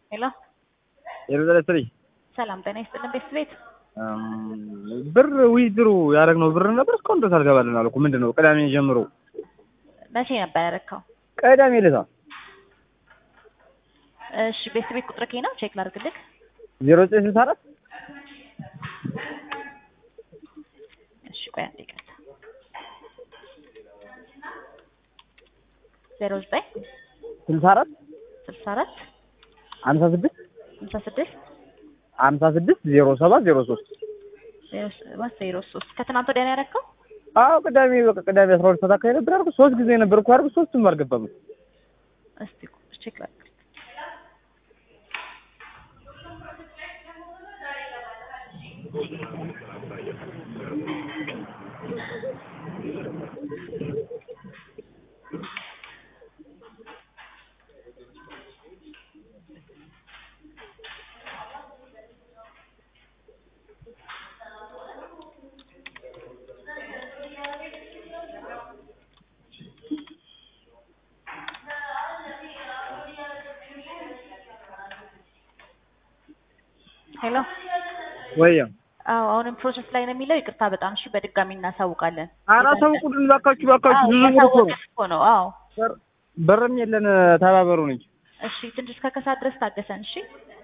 ሄሎ የበዘለ ስሪ ሰላም ጤና ይስጥልን ቤት ቤት ብር ዊዝድሩ ያደረግነው ብር ነበር እስካሁን ድረስ አልገባልን አልኩ። ምንድን ነው ቅዳሜ ጀምሮ መቼ ነበር ያደረከው? ቅዳሜ ዕለት እሺ ቤት ቤት ቁጥር ነው ቼክ ላድርግልህ። ዜሮ ዘጠኝ ስልሳ አራት እሺ ቆይ አንዴ ይቅርታ። ዜሮ ዘጠኝ ስልሳ አራት ስልሳ አራት ሀምሳ ስድስት ሃምሳ ስድስት ሀምሳ ስድስት ዜሮ ሰባት ዜሮ ሶስት ዜሮ ሰባት ዜሮ ሶስት ከትናንት ወዲያ ነው ያደረከው? አዎ ቅዳሜ በቃ ቅዳሜ አስራ ሁለት ሰዓት አካባቢ ነበር ያልኩት። ሶስት ጊዜ ነበር እኮ ያልኩት። ሶስቱም አልገባም። እስቲ ቼክ ላድርግ። ሄሎ ወያ አዎ አሁንም ፕሮሰስ ላይ ነው የሚለው። ይቅርታ በጣም እሺ፣ በድጋሚ እናሳውቃለን። አላሳውቁልን እባካችሁ፣ እባካችሁ አዎ ብዙ ብር እኮ ነው። እያሳወቅን እኮ ነው። አዎ ብርም የለን ተባበሩን እንጂ እሺ፣ ትንሽ እስከ ከሳት ድረስ ታገሰን። እሺ